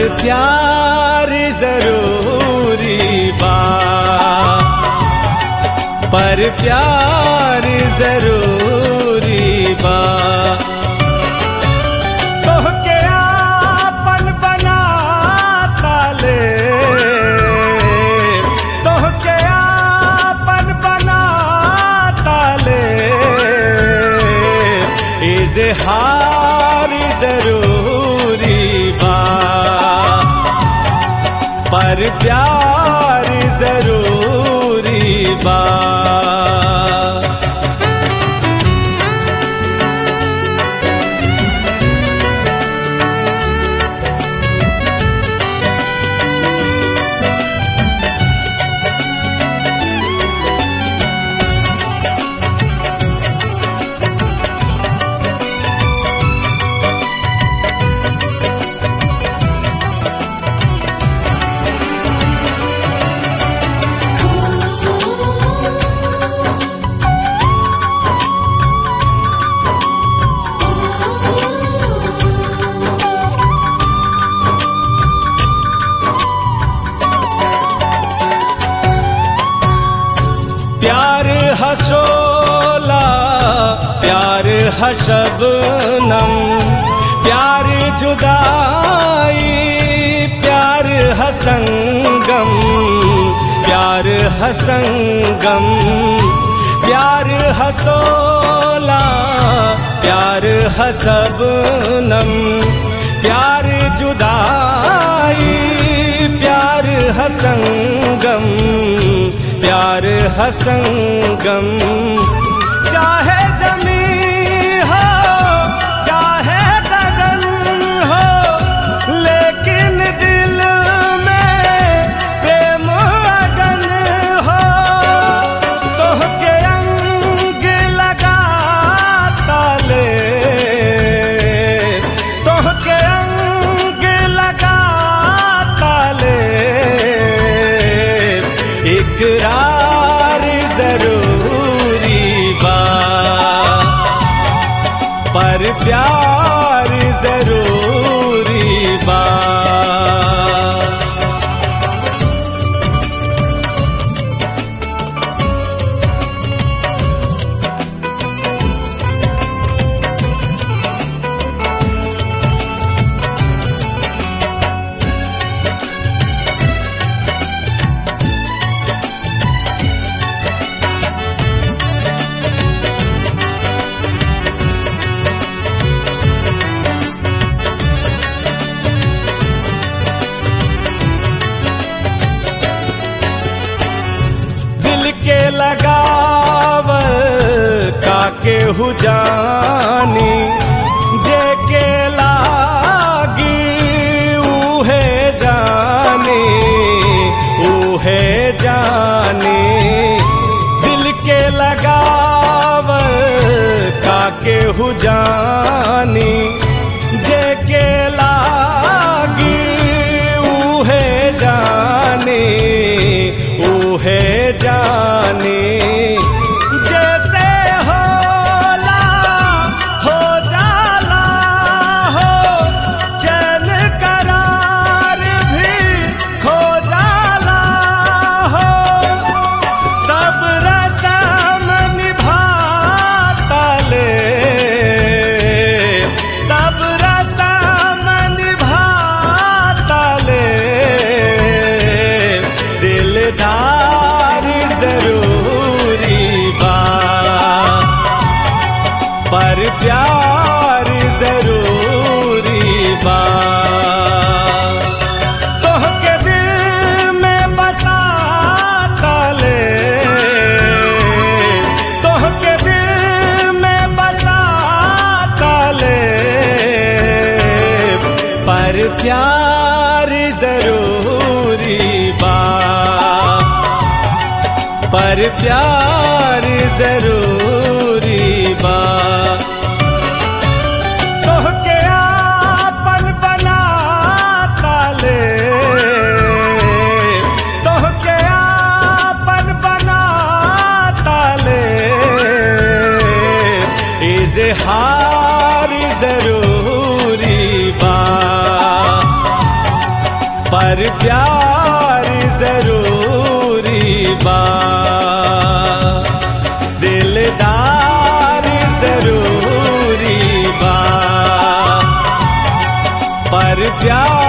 पर प्यार जरूरी बा पर प्यार जरूरी बा तोहके आपन बना ताले तोहके आपन बना ताले इजहार जरूरी बा पर प्यार जरूरी बा प्यार हसोला प्यार हशबनम प्यार जुदाई प्यार हसंगम प्यार हसंगम प्यार हसोला प्यार हसबनम प्यार जुदाई प्यार हसंगम प्यार हसंगम चाहे जमी हो चाहे गगन हो लेकिन दिल में प्रेम अगन हो तोहके अंग लगा ताले तोहके अंग लगा ताले इकरार जरूरी बा पर प्यार जरूरी बा दिल के लगावल काके हु जानी जे के लागी उहे जानी उहे जानी दिल के लगावल काके हु जानी जे के लागी उहे जानी उहे जानी जैसे होला हो जाला हो चैन करार भी खो जाला हो सब रसम निभाता ले सब रसम निभाता ले दिलदार जरूरी बा पर प्यार जरूरी बा तोहके दिल में बसा ताले तोहके दिल में बसा ताले पर प्यार जरूरी बा पर प्यार जरूरी बा तोहके आपन बना ताले तोहके आपन बना ताले इजहार जरूरी बा पर प्यार जरूरी बा दिलदार जरूरी बा पर प्यार